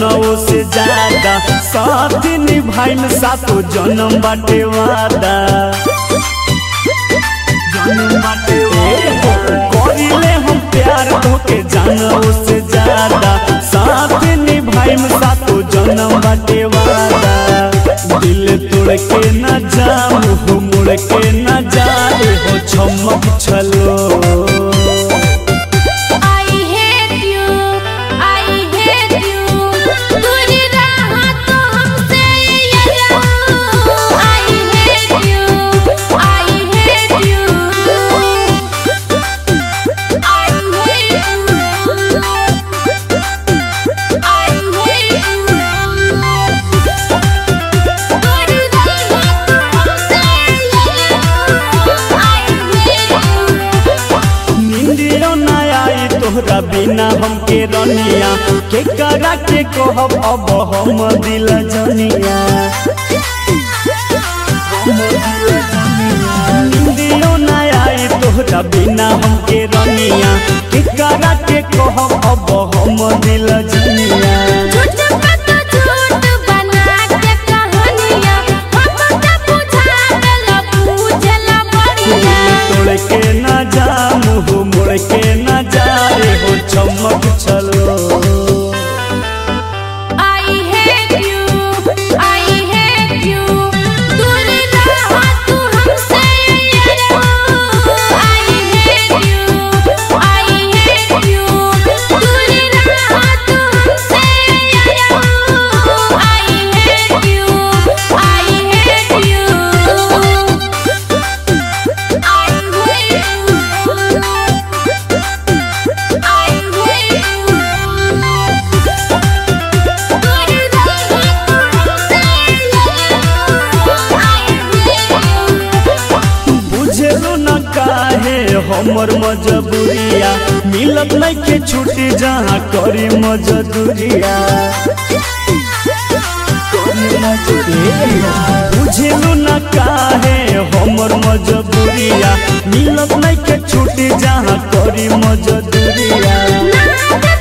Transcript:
जनऊ से ज्यादा साथ निभाइल सातो जन्म बाटे वादा जन्म बाटे वादा। करिले हम प्यार धोके जनऊ से ज्यादा साथ निभाइल सातो जन्म बाटे वादा दिल तोड़ के न जा मुँह मुड़ के न जाए हो छमक छलो I hate you, I hate you. दूरी रहा तो हमसे ये रहूं। I hate you, I hate you. I hate you. I hate you. दूरी रहा तो हमसे ये रहूं। I hate you. निंदियो न आई तोहरा बिना हमके रनिया के करा के कहब अब हम दिल जनिया निंदियो न आई तोहरा बिना हमके रनिया के करा के कहब अब हम दिल जनिया झूठ पे तो झूठ बना के कहानियां हमके बुझा देला पूछला बढ़िया तोड़ के न जा मुँह मुड़ के न जा रे हो चमक छलो I hate you I hate you दूर रहा तू हमसे ये रहूं I hate you I hate you दूर रहा तू हमसे ये रहूं I hate you I hate you I बुझलो न काहे हमर मजबूरिया मिलत नहीं के छुट्टी जहाँ करी मजदूरिया बुझलो न काहे हमर मजबूरिया मिलत नहीं के छुट्टी जहाँ करी मजदूरिया